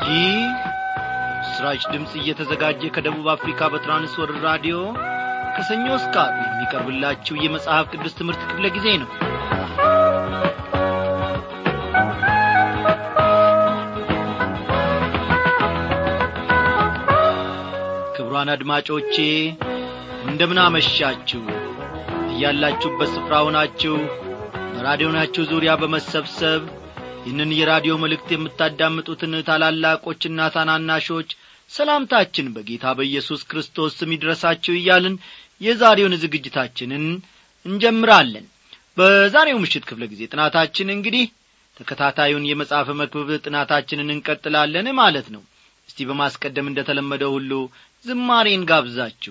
ይህ ስራች ድምፅ እየተዘጋጀ ከደቡብ አፍሪካ በትራንስወርልድ ራዲዮ ከሰኞ እስከ ዓርብ የሚቀርብላችሁ የመጽሐፍ ቅዱስ ትምህርት ክፍለ ጊዜ ነው ክቡራን አድማጮቼ እንደምን አመሻችሁ እያላችሁበት ስፍራ ሆናችሁ በራዲዮናችሁ ዙሪያ በመሰብሰብ ይህንን የራዲዮ መልእክት የምታዳምጡትን ታላላቆችና ታናናሾች ሰላምታችን በጌታ በኢየሱስ ክርስቶስ ስም ይድረሳችሁ እያልን የዛሬውን ዝግጅታችንን እንጀምራለን በዛሬው ምሽት ክፍለ ጊዜ ጥናታችን እንግዲህ ተከታታዩን የመጽሐፍ መክብብ ጥናታችንን እንቀጥላለን ማለት ነው እስቲ በማስቀደም እንደ ተለመደው ሁሉ ዝማሬን ጋብዛችሁ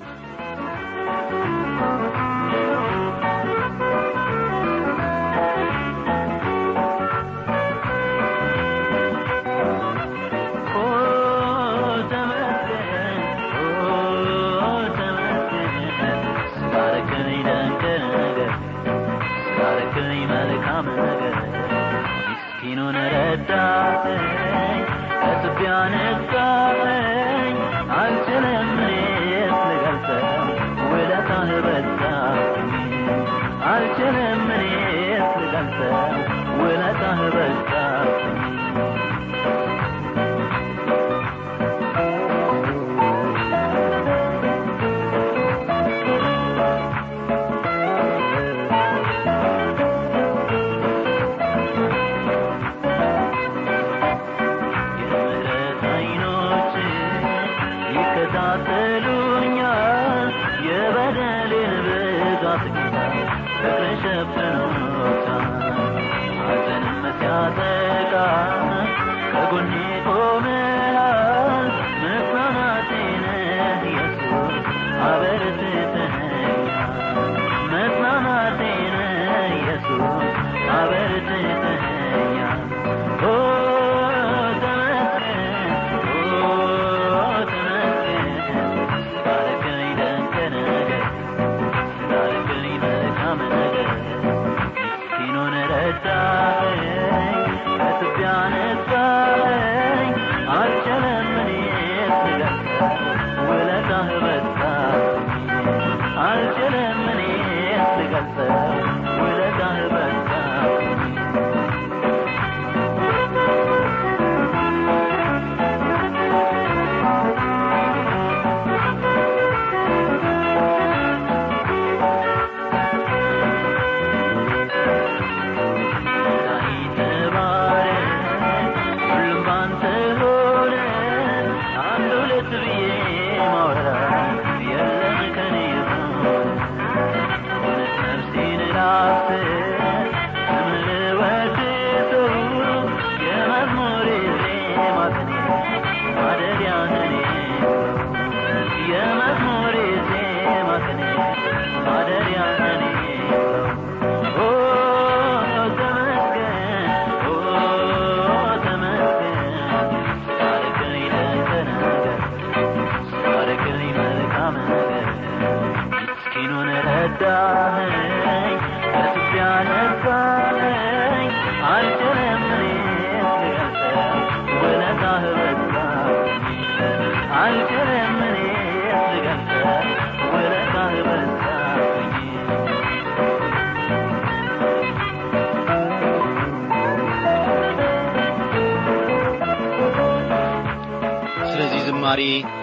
ዝማሬ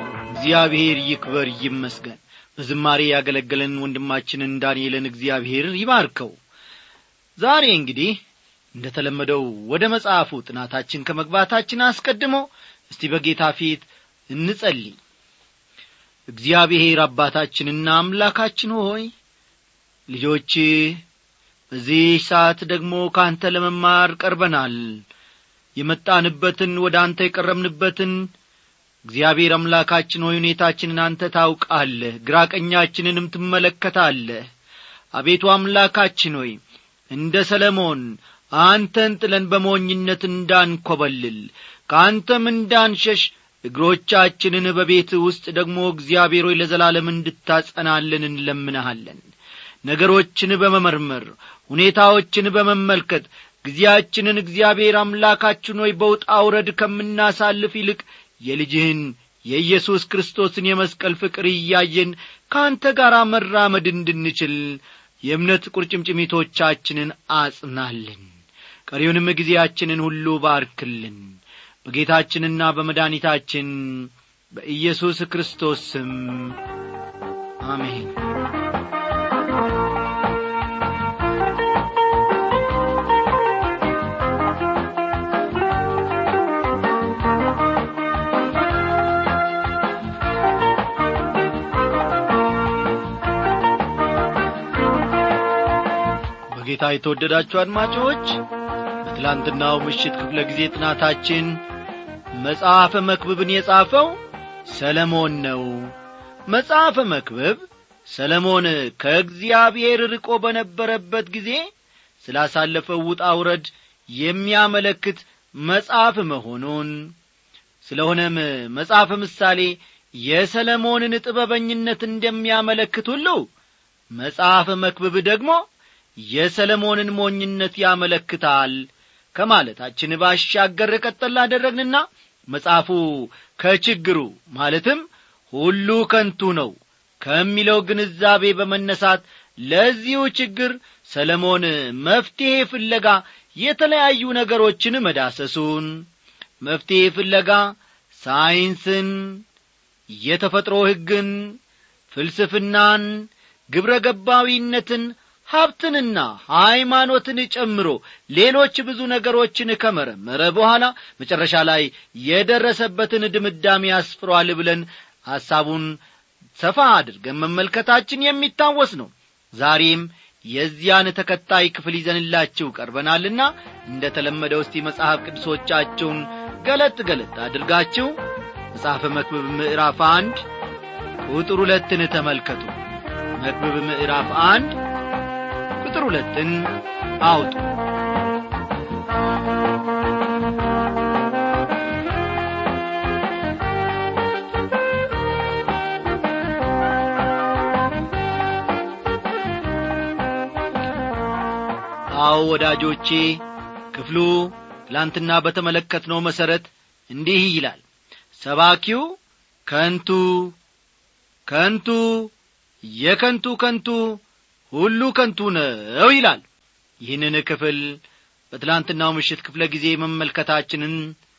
እግዚአብሔር ይክበር ይመስገን በዝማሬ ያገለገለን ወንድማችንን ዳንኤልን እግዚአብሔር ይባርከው ዛሬ እንግዲህ እንደ ተለመደው ወደ መጽሐፉ ጥናታችን ከመግባታችን አስቀድሞ እስቲ በጌታ ፊት እንጸልይ እግዚአብሔር አባታችንና አምላካችን ሆይ ልጆች በዚህ ሰዓት ደግሞ ከአንተ ለመማር ቀርበናል የመጣንበትን ወደ አንተ የቀረብንበትን እግዚአብሔር አምላካችን ሆይ ሁኔታችንን አንተ ታውቃለህ ግራ ቀኛችንንም ትመለከታለህ አቤቱ አምላካችን ሆይ እንደ ሰለሞን አንተን ጥለን በሞኝነት እንዳንኰበልል ከአንተም እንዳንሸሽ እግሮቻችንን በቤት ውስጥ ደግሞ እግዚአብሔር ሆይ ለዘላለም እንድታጸናልን እንለምንሃለን ነገሮችን በመመርመር ሁኔታዎችን በመመልከት ጊዜያችንን እግዚአብሔር አምላካችን ሆይ በውጣ ውረድ ከምናሳልፍ ይልቅ የልጅህን የኢየሱስ ክርስቶስን የመስቀል ፍቅር እያየን ከአንተ ጋር መራመድ እንድንችል የእምነት ቁርጭምጭሚቶቻችንን አጽናልን ቀሪውንም ጊዜያችንን ሁሉ ባርክልን በጌታችንና በመድኃኒታችን በኢየሱስ ክርስቶስ ስም አሜን በጌታ የተወደዳችሁ አድማጮች በትላንትናው ምሽት ክፍለ ጊዜ ጥናታችን መጽሐፈ መክብብን የጻፈው ሰለሞን ነው መጽሐፈ መክብብ ሰለሞን ከእግዚአብሔር ርቆ በነበረበት ጊዜ ስላሳለፈው ውጣ ውረድ የሚያመለክት መጽሐፍ መሆኑን ስለሆነም መጽሐፈ ምሳሌ የሰለሞንን ጥበበኝነት እንደሚያመለክት ሁሉ መጽሐፈ መክብብ ደግሞ የሰለሞንን ሞኝነት ያመለክታል ከማለታችን ባሻገር ቀጠል አደረግንና መጽሐፉ ከችግሩ ማለትም ሁሉ ከንቱ ነው ከሚለው ግንዛቤ በመነሳት ለዚሁ ችግር ሰለሞን መፍትሔ ፍለጋ የተለያዩ ነገሮችን መዳሰሱን መፍትሔ ፍለጋ ሳይንስን የተፈጥሮ ሕግን ፍልስፍናን ግብረ ገባዊነትን ሀብትንና ሃይማኖትን ጨምሮ ሌሎች ብዙ ነገሮችን ከመረመረ በኋላ መጨረሻ ላይ የደረሰበትን ድምዳሜ ያስፍሯል ብለን ሐሳቡን ሰፋ አድርገን መመልከታችን የሚታወስ ነው ዛሬም የዚያን ተከታይ ክፍል ይዘንላችሁ ቀርበናልና እንደ ተለመደው እስቲ መጽሐፍ ቅዱሶቻችሁን ገለጥ ገለጥ አድርጋችሁ መጽሐፈ መክብብ ምዕራፍ አንድ ቁጥር ሁለትን ተመልከቱ መክብብ ምዕራፍ አንድ ቁጥር ሁለትን አውጡ አዎ ወዳጆቼ ክፍሉ ትላንትና በተመለከትነው መሠረት እንዲህ ይላል ሰባኪው ከንቱ ከንቱ የከንቱ ከንቱ ሁሉ ከንቱ ነው ይላል ይህንን ክፍል በትላንትናው ምሽት ክፍለ ጊዜ መመልከታችንን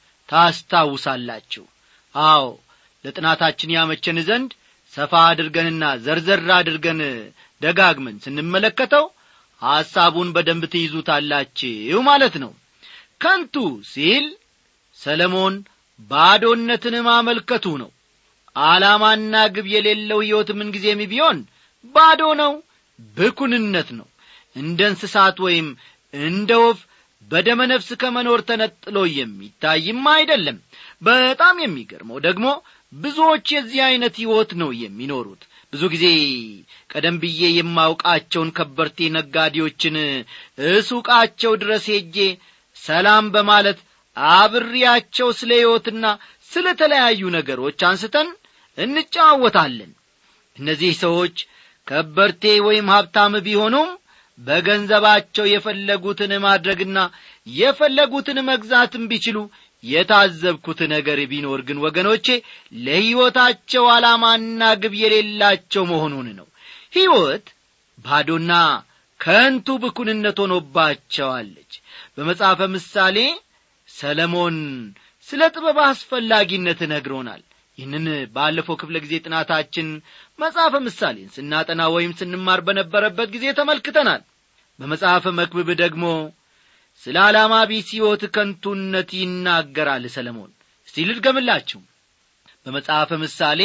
ታስታውሳላችሁ አዎ ለጥናታችን ያመቸን ዘንድ ሰፋ አድርገንና ዘርዘር አድርገን ደጋግመን ስንመለከተው ሐሳቡን በደንብ ትይዙታላችሁ ማለት ነው ከንቱ ሲል ሰለሞን ባዶነትን ማመልከቱ ነው ዓላማና ግብ የሌለው ሕይወት ምንጊዜም ቢሆን ባዶ ነው ብኩንነት ነው እንደ እንስሳት ወይም እንደ ወፍ በደመ ነፍስ ከመኖር ተነጥሎ የሚታይም አይደለም በጣም የሚገርመው ደግሞ ብዙዎች የዚህ ዐይነት ሕይወት ነው የሚኖሩት ብዙ ጊዜ ቀደም ብዬ የማውቃቸውን ከበርቴ ነጋዴዎችን እሱቃቸው ድረስ ሄጄ ሰላም በማለት አብሬያቸው ስለ ሕይወትና ስለ ተለያዩ ነገሮች አንስተን እንጫወታለን እነዚህ ሰዎች ከበርቴ ወይም ሀብታም ቢሆኑም በገንዘባቸው የፈለጉትን ማድረግና የፈለጉትን መግዛትም ቢችሉ የታዘብኩት ነገር ቢኖር ግን ወገኖቼ ለሕይወታቸው ዓላማና ግብ የሌላቸው መሆኑን ነው ሕይወት ባዶና ከንቱ ብኩንነት ሆኖባቸዋለች በመጽሐፈ ምሳሌ ሰለሞን ስለ ጥበብ አስፈላጊነት ነግሮናል ይህንን ባለፈው ክፍለ ጊዜ ጥናታችን መጽሐፈ ምሳሌን ስናጠና ወይም ስንማር በነበረበት ጊዜ ተመልክተናል በመጽሐፈ መክብብ ደግሞ ስለ ዓላማ ቢስ ሕይወት ከንቱነት ይናገራል ሰለሞን እስቲ ልድገምላችሁ በመጽሐፈ ምሳሌ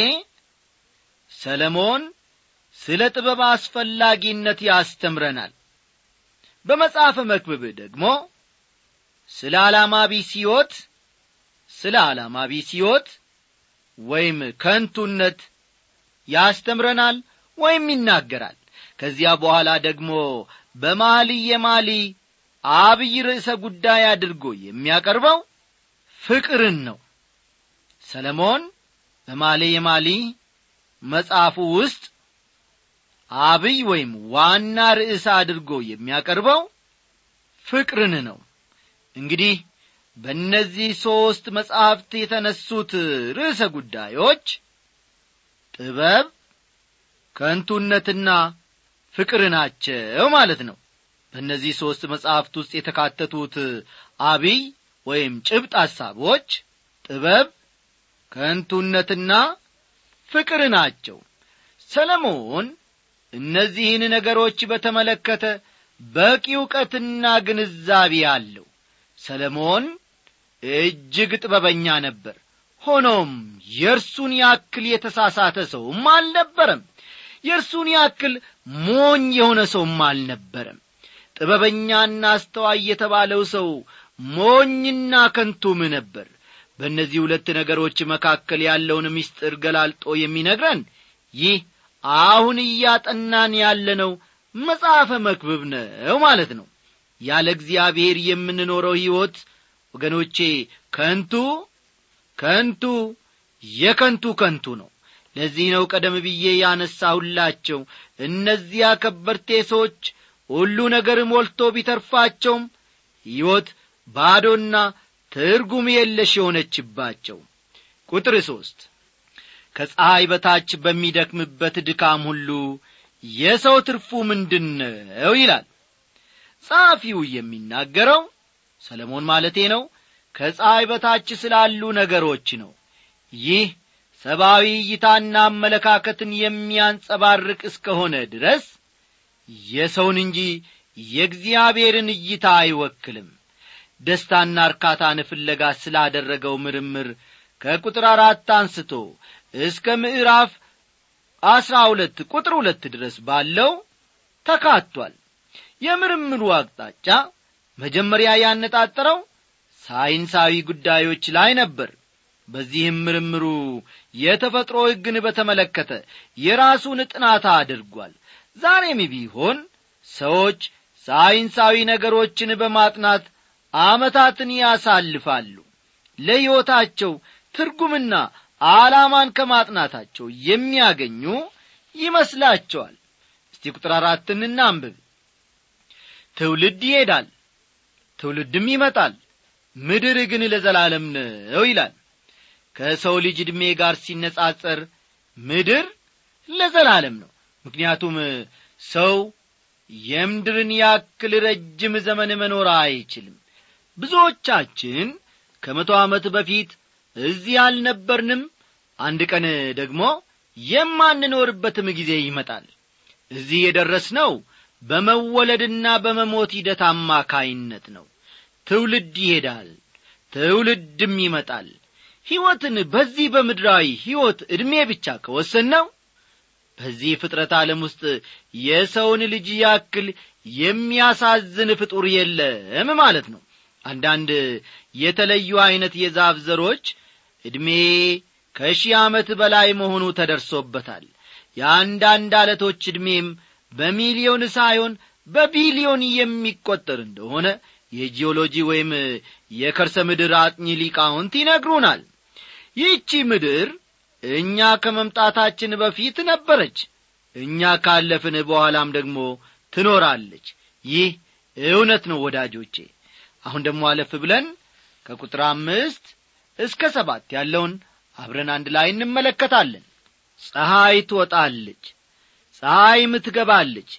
ሰለሞን ስለ ጥበብ አስፈላጊነት ያስተምረናል በመጽሐፈ መክብብ ደግሞ ስለ ዓላማ ቢስ ሕይወት ስለ ዓላማ ቢስ ሕይወት ወይም ከንቱነት ያስተምረናል ወይም ይናገራል ከዚያ በኋላ ደግሞ በማሊ የማሊ አብይ ርዕሰ ጉዳይ አድርጎ የሚያቀርበው ፍቅርን ነው ሰለሞን በማሌ የማሊ መጽሐፉ ውስጥ አብይ ወይም ዋና ርዕስ አድርጎ የሚያቀርበው ፍቅርን ነው እንግዲህ በእነዚህ ሦስት መጻሕፍት የተነሱት ርዕሰ ጉዳዮች ጥበብ ከንቱነትና ፍቅር ናቸው ማለት ነው በእነዚህ ሦስት መጻሕፍት ውስጥ የተካተቱት አብይ ወይም ጭብጥ ሐሳቦች ጥበብ ከንቱነትና ፍቅር ናቸው ሰለሞን እነዚህን ነገሮች በተመለከተ በቂ ዕውቀትና ግንዛቤ አለው ሰለሞን እጅግ ጥበበኛ ነበር ሆኖም የእርሱን ያክል የተሳሳተ ሰውም አልነበረም የእርሱን ያክል ሞኝ የሆነ ሰውም አልነበረም ጥበበኛና አስተዋይ የተባለው ሰው ሞኝና ከንቱም ነበር በእነዚህ ሁለት ነገሮች መካከል ያለውን ምስጢር ገላልጦ የሚነግረን ይህ አሁን እያጠናን ያለነው መጽሐፈ መክብብ ነው ማለት ነው ያለ እግዚአብሔር የምንኖረው ሕይወት ወገኖቼ ከንቱ ከንቱ የከንቱ ከንቱ ነው ለዚህ ነው ቀደም ብዬ ያነሳሁላቸው እነዚያ ከበርቴ ሰዎች ሁሉ ነገር ሞልቶ ቢተርፋቸውም ሕይወት ባዶና ትርጉም የለሽ የሆነችባቸው ቁጥር ሦስት ከፀሐይ በታች በሚደክምበት ድካም ሁሉ የሰው ትርፉ ምንድን ነው ይላል ጸሐፊው የሚናገረው ሰለሞን ማለቴ ነው ከፀሐይ በታች ስላሉ ነገሮች ነው ይህ ሰብአዊ እይታና አመለካከትን የሚያንጸባርቅ እስከሆነ ድረስ የሰውን እንጂ የእግዚአብሔርን እይታ አይወክልም ደስታና እርካታን ፍለጋ ስላደረገው ምርምር ከቁጥር አራት አንስቶ እስከ ምዕራፍ አስራ ሁለት ቁጥር ሁለት ድረስ ባለው ተካቷል የምርምሩ አቅጣጫ መጀመሪያ ያነጣጠረው ሳይንሳዊ ጉዳዮች ላይ ነበር በዚህም ምርምሩ የተፈጥሮ ሕግን በተመለከተ የራሱን ጥናት አድርጓል ዛሬም ቢሆን ሰዎች ሳይንሳዊ ነገሮችን በማጥናት ዓመታትን ያሳልፋሉ ለሕይወታቸው ትርጉምና ዓላማን ከማጥናታቸው የሚያገኙ ይመስላቸዋል እስቲ ቁጥር አራትን እናንብብ ትውልድ ይሄዳል ትውልድም ይመጣል ምድር ግን ለዘላለም ነው ይላል ከሰው ልጅ ዕድሜ ጋር ሲነጻጸር ምድር ለዘላለም ነው ምክንያቱም ሰው የምድርን ያክል ረጅም ዘመን መኖር አይችልም ብዙዎቻችን ከመቶ ዓመት በፊት እዚህ አልነበርንም አንድ ቀን ደግሞ የማንኖርበትም ጊዜ ይመጣል እዚህ የደረስነው በመወለድና በመሞት ሂደት አማካይነት ነው ትውልድ ይሄዳል ትውልድም ይመጣል ሕይወትን በዚህ በምድራዊ ሕይወት ዕድሜ ብቻ ከወሰን ነው በዚህ ፍጥረት ዓለም ውስጥ የሰውን ልጅ ያክል የሚያሳዝን ፍጡር የለም ማለት ነው አንዳንድ የተለዩ ዐይነት የዛፍ ዘሮች ዕድሜ ከሺህ ዓመት በላይ መሆኑ ተደርሶበታል የአንዳንድ አለቶች ዕድሜም በሚሊዮን ሳይሆን በቢሊዮን የሚቈጠር እንደሆነ የጂኦሎጂ ወይም የከርሰ ምድር አጥኚ ሊቃውንት ይነግሩናል ይህቺ ምድር እኛ ከመምጣታችን በፊት ነበረች እኛ ካለፍን በኋላም ደግሞ ትኖራለች ይህ እውነት ነው ወዳጆቼ አሁን ደግሞ አለፍ ብለን ከቁጥር አምስት እስከ ሰባት ያለውን አብረን አንድ ላይ እንመለከታለን ፀሐይ ትወጣለች ፀሐይም ትገባለች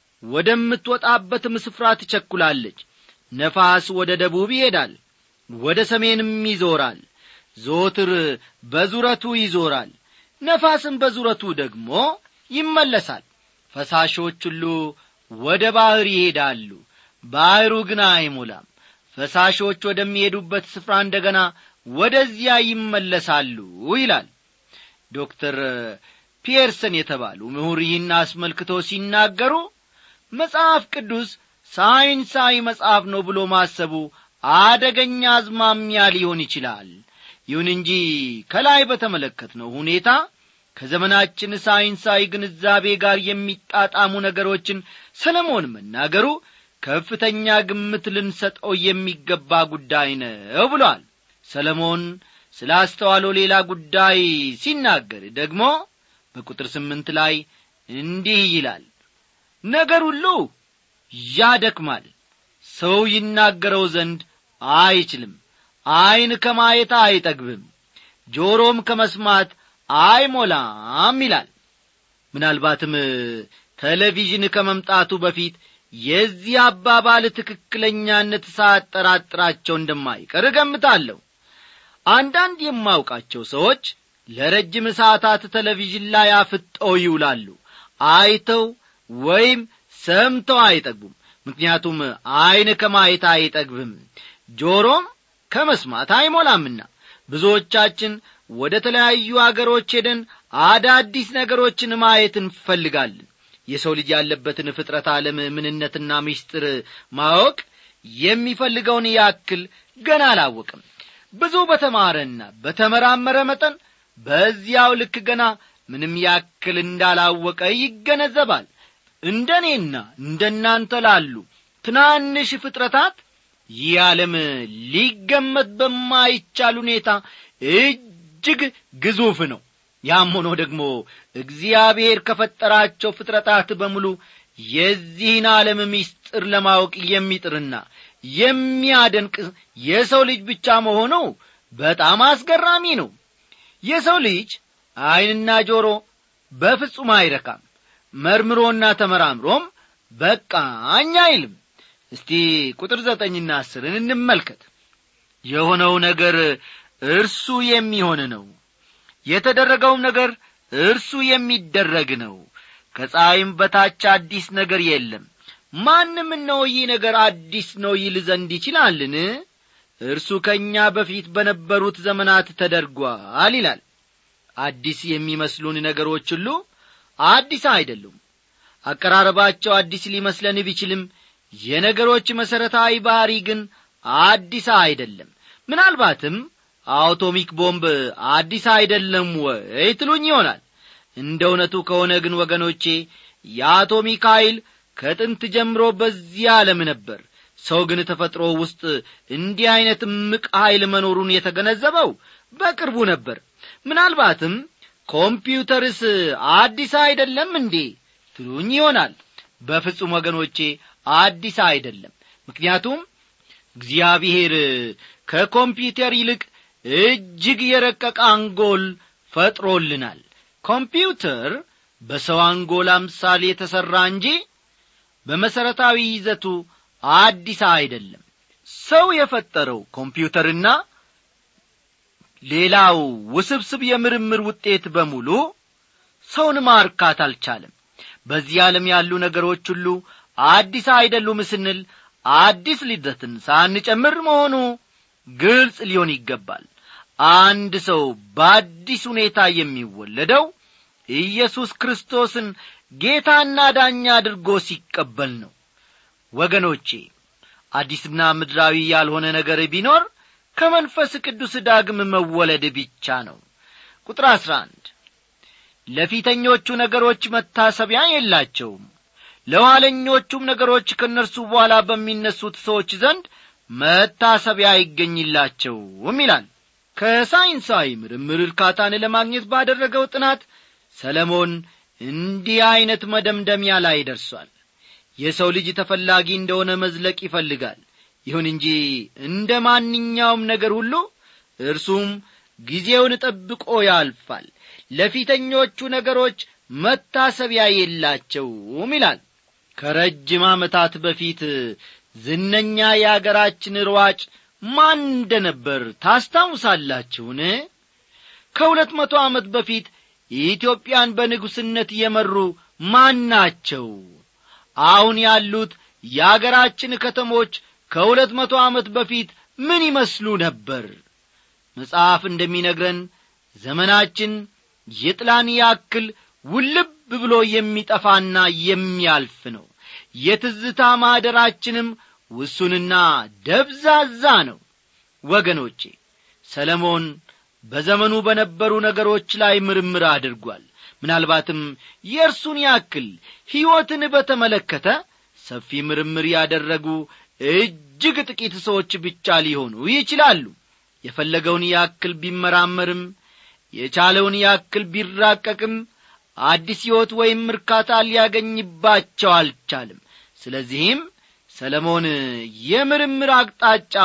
ወደምትወጣበትም ስፍራ ትቸኩላለች ነፋስ ወደ ደቡብ ይሄዳል ወደ ሰሜንም ይዞራል ዞትር በዙረቱ ይዞራል ነፋስም በዙረቱ ደግሞ ይመለሳል ፈሳሾች ሁሉ ወደ ባሕር ይሄዳሉ ባሕሩ ግን አይሞላም ፈሳሾች ወደሚሄዱበት ስፍራ እንደ ገና ወደዚያ ይመለሳሉ ይላል ዶክተር ፒየርሰን የተባሉ ምሁር ይህን አስመልክቶ ሲናገሩ መጽሐፍ ቅዱስ ሳይንሳዊ መጽሐፍ ነው ብሎ ማሰቡ አደገኛ አዝማሚያ ሊሆን ይችላል ይሁን እንጂ ከላይ በተመለከትነው ሁኔታ ከዘመናችን ሳይንሳዊ ግንዛቤ ጋር የሚጣጣሙ ነገሮችን ሰለሞን መናገሩ ከፍተኛ ግምት ልንሰጠው የሚገባ ጉዳይ ነው ብሏል ሰለሞን ስለ አስተዋለው ሌላ ጉዳይ ሲናገር ደግሞ በቁጥር ስምንት ላይ እንዲህ ይላል ነገር ሁሉ ያደክማል ሰው ይናገረው ዘንድ አይችልም ዐይን ከማየት አይጠግብም ጆሮም ከመስማት አይሞላም ይላል ምናልባትም ቴሌቪዥን ከመምጣቱ በፊት የዚህ አባባል ትክክለኛነት ሳያጠራጥራቸው እንደማይቀር እገምታለሁ አንዳንድ የማውቃቸው ሰዎች ለረጅም ሰዓታት ቴሌቪዥን ላይ አፍጠው ይውላሉ አይተው ወይም ሰምተው አይጠግቡም ምክንያቱም ዐይን ከማየት አይጠግብም ጆሮም ከመስማት አይሞላምና ብዙዎቻችን ወደ ተለያዩ አገሮች ሄደን አዳዲስ ነገሮችን ማየት እንፈልጋለን የሰው ልጅ ያለበትን ፍጥረት ዓለም ምንነትና ምስጢር ማወቅ የሚፈልገውን ያክል ገና አላወቅም ብዙ በተማረና በተመራመረ መጠን በዚያው ልክ ገና ምንም ያክል እንዳላወቀ ይገነዘባል እንደ እኔና እንደ እናንተ ላሉ ትናንሽ ፍጥረታት ይህ ዓለም ሊገመት በማይቻል ሁኔታ እጅግ ግዙፍ ነው ያም ሆኖ ደግሞ እግዚአብሔር ከፈጠራቸው ፍጥረታት በሙሉ የዚህን ዓለም ምስጢር ለማወቅ የሚጥርና የሚያደንቅ የሰው ልጅ ብቻ መሆኑ በጣም አስገራሚ ነው የሰው ልጅ ዐይንና ጆሮ በፍጹም አይረካም መርምሮና ተመራምሮም በቃኝ አይልም እስቲ ቁጥር ዘጠኝና አስርን እንመልከት የሆነው ነገር እርሱ የሚሆን ነው የተደረገውም ነገር እርሱ የሚደረግ ነው ከፀሐይም በታች አዲስ ነገር የለም ማንም እነሆ ይህ ነገር አዲስ ነው ይል ዘንድ ይችላልን እርሱ ከእኛ በፊት በነበሩት ዘመናት ተደርጓል ይላል አዲስ የሚመስሉን ነገሮች ሁሉ አዲስ አይደሉም አቀራረባቸው አዲስ ሊመስለን ቢችልም የነገሮች መሠረታዊ ባሕሪ ግን አዲስ አይደለም ምናልባትም አውቶሚክ ቦምብ አዲስ አይደለም ወይ ትሉኝ ይሆናል እንደ እውነቱ ከሆነ ግን ወገኖቼ የአቶሚክ ኃይል ከጥንት ጀምሮ በዚህ ዓለም ነበር ሰው ግን ተፈጥሮ ውስጥ እንዲህ ዐይነት ምቅ ኃይል መኖሩን የተገነዘበው በቅርቡ ነበር ምናልባትም ኮምፒውተርስ አዲስ አይደለም እንዴ ትሉኝ ይሆናል በፍጹም ወገኖቼ አዲስ አይደለም ምክንያቱም እግዚአብሔር ከኮምፒውተር ይልቅ እጅግ የረቀቀ አንጎል ፈጥሮልናል ኮምፒውተር በሰው አንጎል አምሳል የተሠራ እንጂ በመሠረታዊ ይዘቱ አዲስ አይደለም ሰው የፈጠረው ኮምፒውተርና ሌላው ውስብስብ የምርምር ውጤት በሙሉ ሰውን ማርካት አልቻለም በዚህ ዓለም ያሉ ነገሮች ሁሉ አዲስ አይደሉም ስንል አዲስ ልደትን ሳንጨምር መሆኑ ግልጽ ሊሆን ይገባል አንድ ሰው በአዲስ ሁኔታ የሚወለደው ኢየሱስ ክርስቶስን ጌታና ዳኛ አድርጎ ሲቀበል ነው ወገኖቼ አዲስና ምድራዊ ያልሆነ ነገር ቢኖር ከመንፈስ ቅዱስ ዳግም መወለድ ብቻ ነው ቁጥር አሥራ አንድ ለፊተኞቹ ነገሮች መታሰቢያ የላቸውም ለኋለኞቹም ነገሮች ከእነርሱ በኋላ በሚነሱት ሰዎች ዘንድ መታሰቢያ አይገኝላቸውም ይላል ከሳይንሳዊ ምርምር እርካታን ለማግኘት ባደረገው ጥናት ሰለሞን እንዲህ ዐይነት መደምደሚያ ላይ ደርሷል የሰው ልጅ ተፈላጊ እንደሆነ መዝለቅ ይፈልጋል ይሁን እንጂ እንደ ማንኛውም ነገር ሁሉ እርሱም ጊዜውን ጠብቆ ያልፋል ለፊተኞቹ ነገሮች መታሰቢያ የላቸውም ይላል ከረጅም ዓመታት በፊት ዝነኛ የአገራችን ሯጭ ማን እንደ ነበር ታስታውሳላችሁን ከሁለት መቶ ዓመት በፊት ኢትዮጵያን በንጉሥነት የመሩ ማን ናቸው አሁን ያሉት የአገራችን ከተሞች ከሁለት መቶ ዓመት በፊት ምን ይመስሉ ነበር መጽሐፍ እንደሚነግረን ዘመናችን የጥላን ያክል ውልብ ብሎ የሚጠፋና የሚያልፍ ነው የትዝታ ማኅደራችንም ውሱንና ደብዛዛ ነው ወገኖቼ ሰለሞን በዘመኑ በነበሩ ነገሮች ላይ ምርምር አድርጓል ምናልባትም የእርሱን ያክል ሕይወትን በተመለከተ ሰፊ ምርምር ያደረጉ እጅግ ጥቂት ሰዎች ብቻ ሊሆኑ ይችላሉ የፈለገውን ያክል ቢመራመርም የቻለውን ያክል ቢራቀቅም አዲስ ሕይወት ወይም እርካታ ሊያገኝባቸው አልቻልም ስለዚህም ሰለሞን የምርምር አቅጣጫውን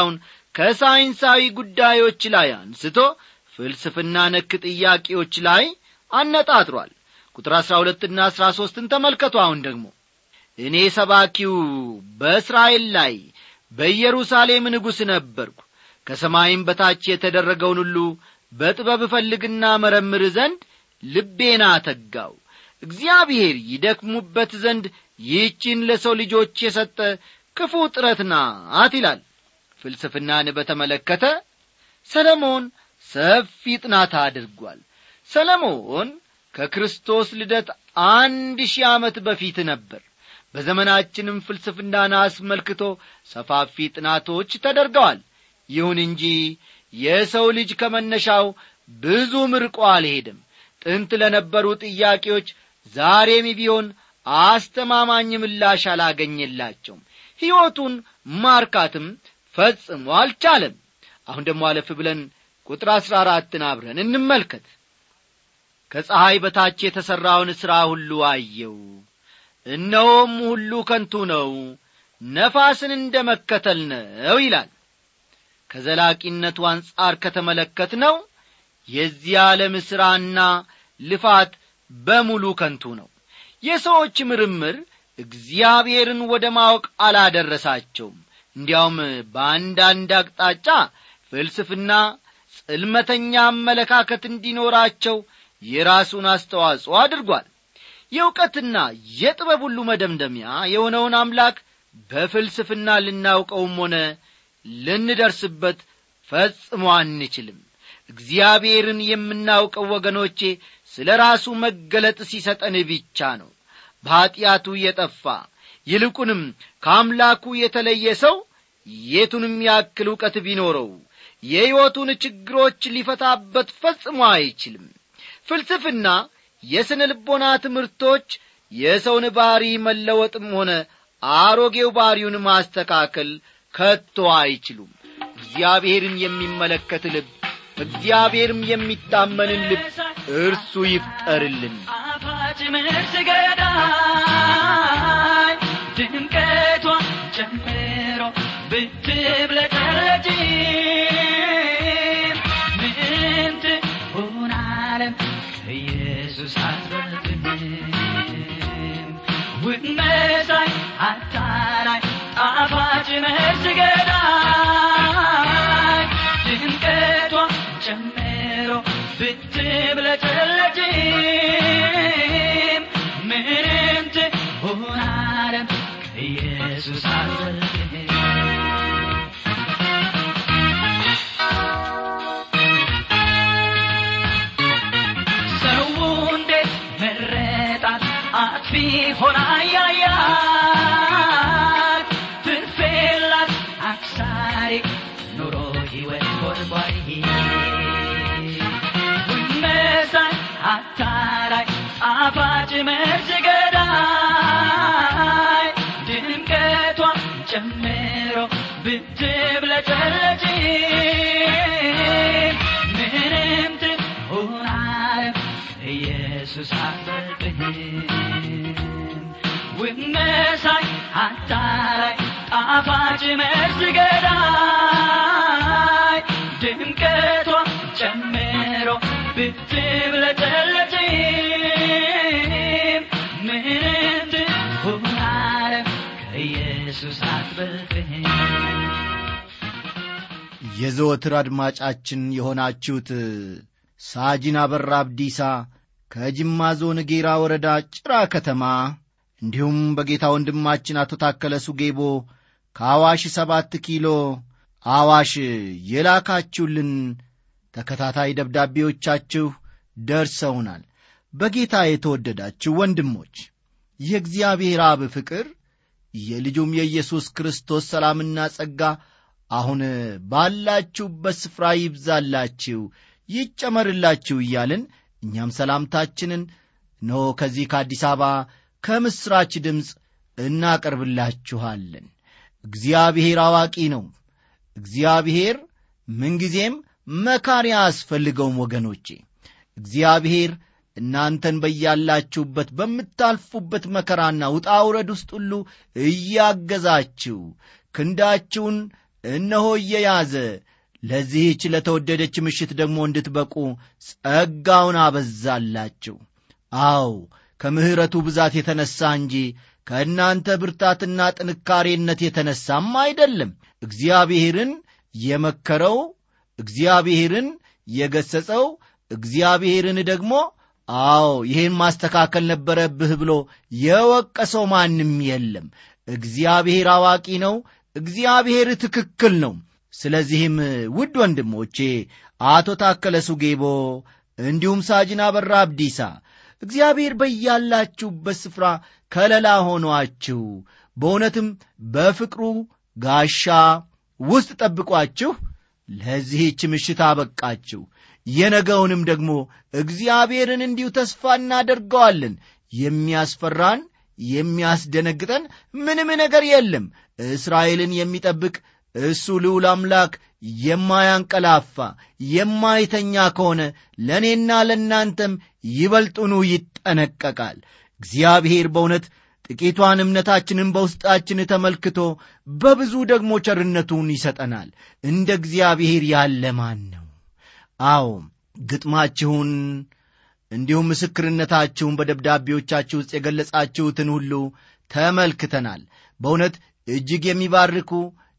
ከሳይንሳዊ ጉዳዮች ላይ አንስቶ ፍልስፍና ነክ ጥያቄዎች ላይ አነጣጥሯል ቁጥር አሥራ ሁለትና አሥራ ሦስትን ተመልከቱ አሁን ደግሞ እኔ ሰባኪው በእስራኤል ላይ በኢየሩሳሌም ንጉሥ ነበርኩ ከሰማይም በታች የተደረገውን ሁሉ በጥበብ እፈልግና መረምር ዘንድ ልቤና ተጋው እግዚአብሔር ይደክሙበት ዘንድ ይህችን ለሰው ልጆች የሰጠ ክፉ ጥረት ናት ይላል ፍልስፍናን በተመለከተ ሰለሞን ሰፊ ጥናት አድርጓል ሰለሞን ከክርስቶስ ልደት አንድ ሺህ ዓመት በፊት ነበር በዘመናችንም ፍልስፍናን አስመልክቶ ሰፋፊ ጥናቶች ተደርገዋል ይሁን እንጂ የሰው ልጅ ከመነሻው ብዙም ርቆ አልሄድም ጥንት ለነበሩ ጥያቄዎች ዛሬም ቢሆን አስተማማኝ ምላሽ አላገኘላቸውም ሕይወቱን ማርካትም ፈጽሞ አልቻለም አሁን ደግሞ አለፍ ብለን ቁጥር አሥራ አራትን አብረን እንመልከት ከፀሐይ በታች የተሠራውን ሥራ ሁሉ አየው እነሆም ሁሉ ከንቱ ነው ነፋስን እንደ መከተል ነው ይላል ከዘላቂነቱ አንጻር ከተመለከት ነው የዚህ ዓለም ሥራና ልፋት በሙሉ ከንቱ ነው የሰዎች ምርምር እግዚአብሔርን ወደ ማወቅ አላደረሳቸውም እንዲያውም በአንዳንድ አቅጣጫ ፍልስፍና ጽልመተኛ አመለካከት እንዲኖራቸው የራሱን አስተዋጽኦ አድርጓል የእውቀትና የጥበብ ሁሉ መደምደሚያ የሆነውን አምላክ በፍልስፍና ልናውቀውም ሆነ ልንደርስበት ፈጽሞ አንችልም እግዚአብሔርን የምናውቀው ወገኖቼ ስለ ራሱ መገለጥ ሲሰጠን ብቻ ነው በኀጢአቱ የጠፋ ይልቁንም ከአምላኩ የተለየ ሰው የቱንም ያክል ዕውቀት ቢኖረው የሕይወቱን ችግሮች ሊፈታበት ፈጽሞ አይችልም ፍልስፍና የሥነ ልቦና ትምህርቶች የሰውን ባሕሪ መለወጥም ሆነ አሮጌው ባሕሪውን ማስተካከል ከቶ አይችሉም እግዚአብሔርን የሚመለከት ልብ እግዚአብሔርም የሚታመንን ልብ እርሱ ይፍጠርልን አፋጭ ምርት ገዳይ ድምቀቷ ጨምሮ ብትብለጨለጭ ምን ትሆን ዓለም ከኢየሱስ አትበልጥም ውብ መሳይ አታላይ ጣፋጭ ምርት ገዳይ ድምቀቷ ጨምሮ ብትብለጨለጭም ምንም ትሆን ዓለም ከኢየሱስ አትበልጥም ሰው እንዴት መረጣት አጥፊ ሆና ያያት ትርፌላት አክሳሪ ኑሮ ሕይወት ጎድጓሪ መሳይ አታላይ ጣፋጭ መርዝ ገዳይ ድምቀቷ ጨምሮ ብትብለጨለጭ ምንም ትሆን ዓለም ኢየሱስ አትበልጥህም ውብ መሳይ አታላይ ጣፋጭ መርዝ ገዳይ ድምቀቷ ጨምሮ ብትብለጨለጭም ምንም ትሆን ዓለም ከኢየሱስ አትበልጥህም የዘወትር አድማጫችን የሆናችሁት ሳጂን አበራ አብዲሳ ከጅማ ዞን ጌራ ወረዳ ጭራ ከተማ እንዲሁም በጌታ ወንድማችን አቶ ታከለ ሱጌቦ ከአዋሽ ሰባት ኪሎ አዋሽ የላካችሁልን ተከታታይ ደብዳቤዎቻችሁ ደርሰውናል በጌታ የተወደዳችሁ ወንድሞች የእግዚአብሔር አብ ፍቅር የልጁም የኢየሱስ ክርስቶስ ሰላምና ጸጋ አሁን ባላችሁበት ስፍራ ይብዛላችሁ ይጨመርላችሁ እያልን እኛም ሰላምታችንን ኖ ከዚህ ከአዲስ አበባ ከምሥራች ድምፅ እናቀርብላችኋለን እግዚአብሔር አዋቂ ነው እግዚአብሔር ምንጊዜም መካሪ አያስፈልገውም ወገኖቼ እግዚአብሔር እናንተን በያላችሁበት በምታልፉበት መከራና ውጣ ውረድ ውስጥ ሁሉ እያገዛችሁ ክንዳችሁን እነሆ እየያዘ ለዚህች ለተወደደች ምሽት ደግሞ እንድትበቁ ጸጋውን አበዛላችሁ። አዎ ከምሕረቱ ብዛት የተነሣ እንጂ ከእናንተ ብርታትና ጥንካሬነት የተነሳም አይደለም። እግዚአብሔርን የመከረው እግዚአብሔርን የገሠጸው እግዚአብሔርን ደግሞ አዎ ይህን ማስተካከል ነበረብህ ብሎ የወቀሰው ማንም የለም። እግዚአብሔር አዋቂ ነው። እግዚአብሔር ትክክል ነው። ስለዚህም ውድ ወንድሞቼ አቶ ታከለ ሱጌቦ እንዲሁም ሳጅን አበራ አብዲሳ እግዚአብሔር በያላችሁበት ስፍራ ከለላ ሆኗችሁ በእውነትም በፍቅሩ ጋሻ ውስጥ ጠብቋችሁ ለዚህች ምሽት አበቃችሁ። የነገውንም ደግሞ እግዚአብሔርን እንዲሁ ተስፋ እናደርገዋለን። የሚያስፈራን የሚያስደነግጠን ምንም ነገር የለም። እስራኤልን የሚጠብቅ እሱ ልዑል አምላክ የማያንቀላፋ የማይተኛ ከሆነ ለእኔና ለእናንተም ይበልጡኑ ይጠነቀቃል። እግዚአብሔር በእውነት ጥቂቷን እምነታችንን በውስጣችን ተመልክቶ በብዙ ደግሞ ቸርነቱን ይሰጠናል። እንደ እግዚአብሔር ያለ ማን ነው? አዎ ግጥማችሁን እንዲሁም ምስክርነታችሁን በደብዳቤዎቻችሁ ውስጥ የገለጻችሁትን ሁሉ ተመልክተናል። በእውነት እጅግ የሚባርኩ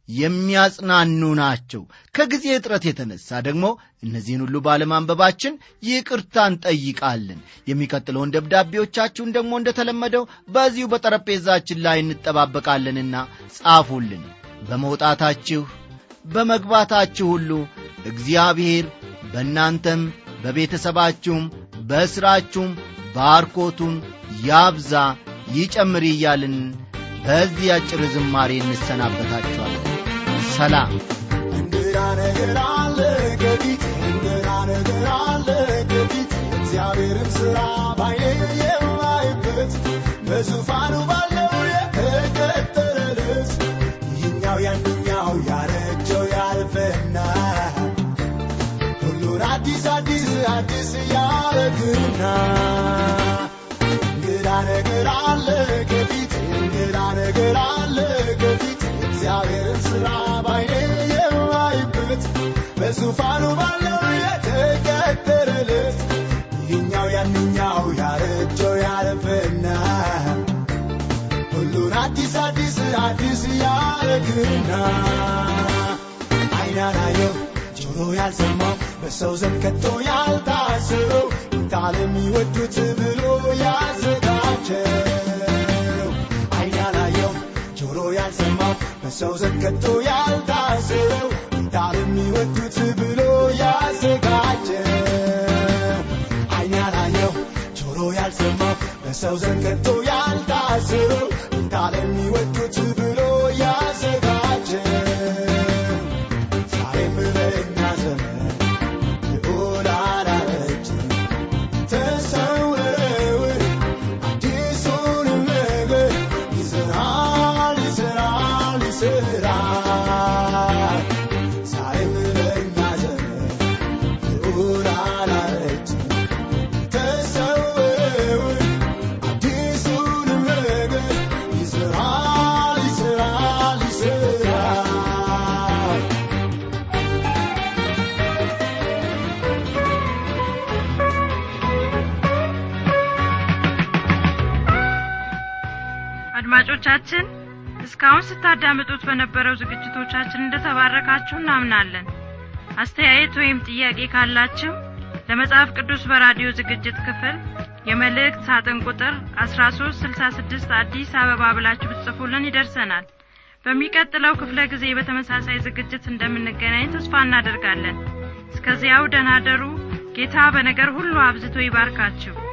የሚያጽናኑ ናቸው። ከጊዜ እጥረት የተነሳ ደግሞ እነዚህን ሁሉ ባለማንበባችን ይቅርታ እንጠይቃለን። የሚቀጥለውን ደብዳቤዎቻችሁን ደግሞ እንደተለመደው በዚሁ በጠረጴዛችን ላይ እንጠባበቃለንና ጻፉልን። በመውጣታችሁ በመግባታችሁ ሁሉ እግዚአብሔር በእናንተም በቤተሰባችሁም በሥራችሁም ባርኮቱን ያብዛ ይጨምር እያልን በዚህ አጭር ዝማሬ እንሰናበታችኋለን። ሰላም። እንግዳ ነገር አለ ከፊት እንግዳ ነገር አለ ከፊት እግዚአብሔርን ሥራ ባይኔ የማይበት በዙፋኑ ባለው የተቀጠረለት ይህኛው ያንኛው ያረጀው ያልፈና ሁሉን አዲስ አዲስ አዲስ ያረግና እንግዳ ነገር አለ ከፊት እንግዳ ነገር አለ ከፊት እግዚአብሔርን ሥራ ባይኔ የማይበት በዙፋኑ ባለው የተቀጠረለት ይህኛው ያንኛው ያረጀው ያለፈና ሁሉን አዲስ አዲስ አዲስ ያረግና አይናናየው ጆሮ ያልሰማው በሰው ዘንድ ከቶ ያልታሰበው ጌታን የሚወዱት ብሎ ያዘጋጀው አይን ያላየው ጆሮ ያልሰማው በሰው ዘንድ ከቶ ያልታሰበው ጌታን የሚወዱት ብሎ ያዘጋጀው አይን ያላየው ጆሮ ያልሰማው በሰው ዘንድ ከቶ ያልታሰበው ጌታን የሚወዱት ብሎ ያዘጋጀው ዛሬም በእኛ ዘመን ልዑል አላረጀም። ተሰውረውን አዲሱንም ነገር ይሠራል፣ ይሠራል፣ ይሠራል። ዛሬም በእኛ ዘመን ልዑል አላረጀም። ተሰውረውን አዲሱንም ነገር ይሠራል፣ ይሠራል፣ ይሠራል። አድማጮቻችን እስካሁን ስታዳምጡት በነበረው ዝግጅቶቻችን እንደተባረካችሁ እናምናለን። አስተያየት ወይም ጥያቄ ካላችሁ ለመጽሐፍ ቅዱስ በራዲዮ ዝግጅት ክፍል የመልእክት ሳጥን ቁጥር 1366 አዲስ አበባ ብላችሁ ብትጽፉልን ይደርሰናል። በሚቀጥለው ክፍለ ጊዜ በተመሳሳይ ዝግጅት እንደምንገናኝ ተስፋ እናደርጋለን። እስከዚያው ደህና ደሩ። ጌታ በነገር ሁሉ አብዝቶ ይባርካችሁ።